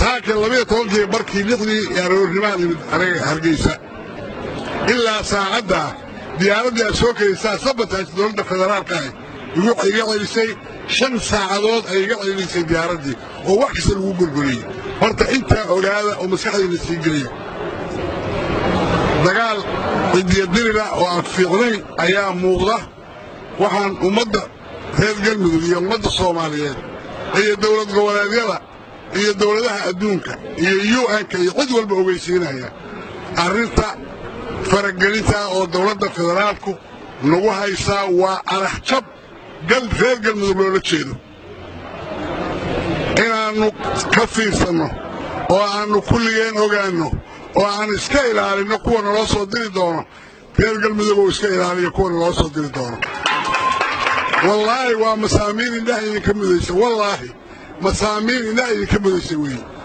saaka labiyo tobankii barkii lixdii aroornimaan imid anaga hargeysa ilaa saacaddaa diyaaraddii aad soo kelisaa sabataas dowladda federaalka ah iga celisay shan saacadood ay iga celisay diyaaraddii oo wax kasta lagu gorgoriyey horta intaa ogaada oo maskaxdayna sii geliya dagaal cidiyaddirila oo aan fiicnayn ayaa muuqda waxaan ummadda reer galmudug iyo ummadda soomaaliyeed iyo dowlad goboleedyada iyo dowladaha adduunka iyo u-nka iyo cid walba ogeysiinaya arrinta faragelinta oo dowladda federaalku nagu haysaa waa araxjab reer galmudug loola jeedo inaannu ka fiirsanno oo aannu kulligeen ogaanno oo aan iska ilaalinno kuwa naloo soo diri doono reer galmudug oo iska ilaaliya kuwa naloo soo diri doono wallaahi waa masaamiin indhaha idinka mudaysa wallaahi masaamiin indhaha idinka mudaysa weeye